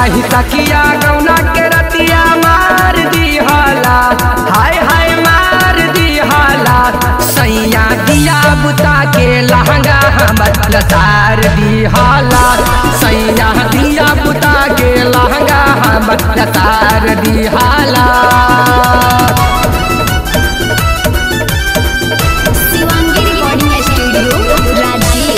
नाही तकिया गौना के रतिया मार दिहला हाय हाय मार दिहला सैया दिया बुता के लहंगा हमर लतार दिहला सैया दिया बुता के लहंगा हमर लतार दिहला शिवांगी रिकॉर्डिंग स्टूडियो राजगीर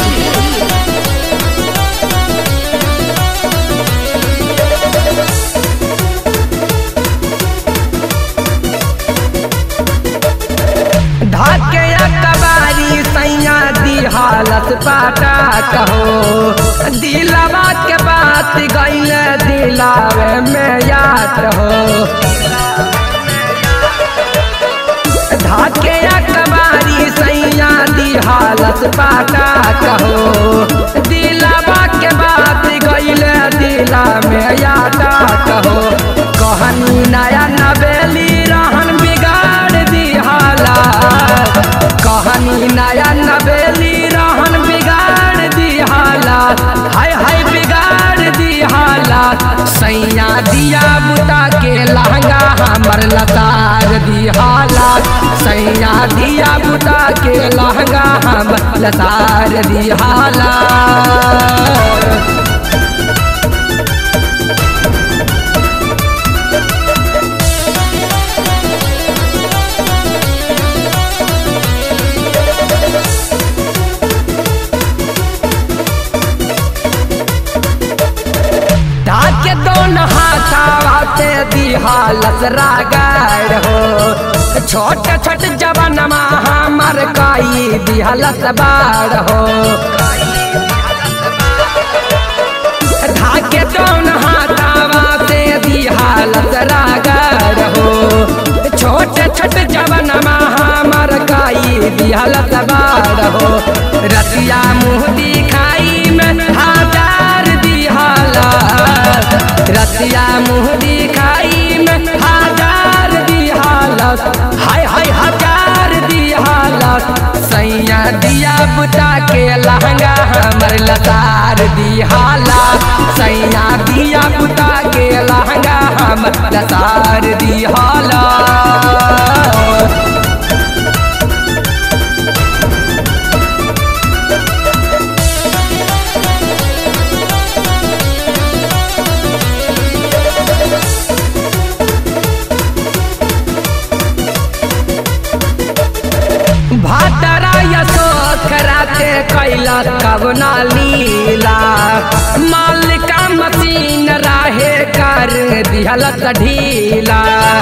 धाके कबारी सैया दी हालत पाटा कहो दिलवा के बात गैल दिलावे में याद हो धाके कबारी सैया दी हालत पाटा कहो दिलवा के बात गैल दिला में याद कहो कहनी नया नवेली रहन बिगाड़ दी हालत कहानी नया नवेली रहन बिगाड़ दी हालात हाय हाय बिगाड़ दी हालात सैया दिया बुता के लहंगा हमर लतार दी हालात सैया दिया बुता के लहंगा हमर लतार दी हालात ढाके दोन हाथावा से दी हालत रागार हो छोट छोट जवानमा हमर काई दी हालत बार हो ढाके दोन हाथावा से दी हालत रागार हो छोट छोट जवानमा हमर काई दी हालत बार हो रतिया मुँह दिखाई में हजार दी हालत रतिया मुँह दिखाई में हजार दी हालत हाय हाय हजार दी हालत सैया दिया बुता के लहंगा हमर लतार दी हालत सैया दिया बुता के लहंगा हमर लतार दी हालत भातरा यशोक राते कैला कवना लीला मालिका मशीन राहे कर दिहलत ढीला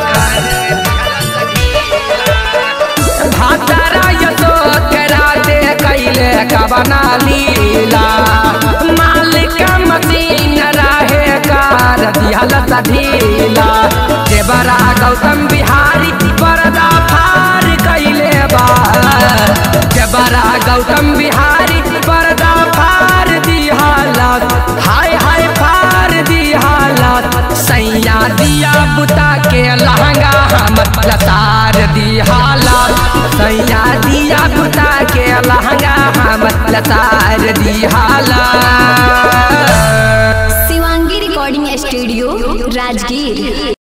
भातरा यशोक राते कैले कवना लीला मालिका मशीन राहे कर दिहलत ढीला देवरा गौतम बिहारी परदा फार कैले बा जबरा गौतम बिहारी पर्दा फार दी हालत हाय हाय फार दी हालत सैया दिया बुता के लहंगा हम लतार दी हालत सैया दिया बुता के लहंगा हम लतार दी हालत शिवांगी रिकॉर्डिंग स्टूडियो राजगीर